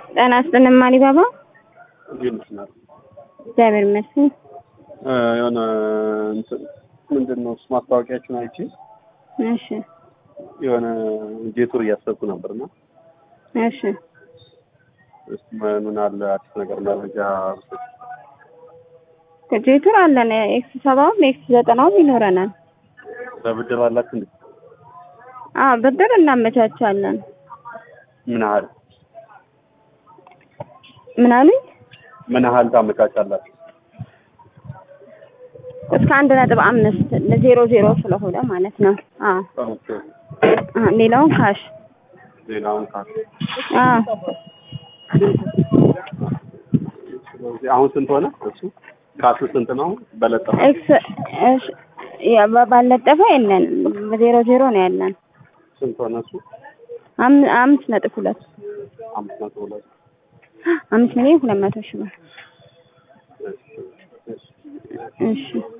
ጤና ይስጥልን ማሊባባ። እንዴት ነሽ እናት? እግዚአብሔር ይመስገን። እ የሆነ እንትን ምንድን ነው እሱ ማስታወቂያችሁን አይቼ እሺ የሆነ ጄቱር እያሰብኩ ነበርና እሺ እስቲ ምን አለ አዲስ ነገር መረጃ ብትሰጪ። ጄቱር አለን። ኤክስ ሰባውም ኤክስ ዘጠናውም ይኖረናል። በብድር አላችሁ እንዴ? አዎ ብድር እናመቻቻለን። ምን ያህል ምን አሉኝ? ምን ያህል ታመቻቻላችሁ? እስከ አንድ ነጥብ አምስት ለዜሮ ዜሮ ስለሆነ ማለት ነው። አዎ ኦኬ አ ሌላውን ካሽ ሌላውን ካል አዎ ስለዚህ አሁን ስንት ሆነ እሱ ካሱ ስንት ነው? በለጠፈ ኤክስ እሺ ያ ባ- ባለጠፈ የለን ዜሮ ዜሮ ነው ያለን። ስንት ሆነ እሱ? አም- አምስት ነጥብ ሁለት አምስት መቶ ሁለት አምስት ሚሊዮን ሁለት መቶ ሺህ ብር እሺ እሺ እሺ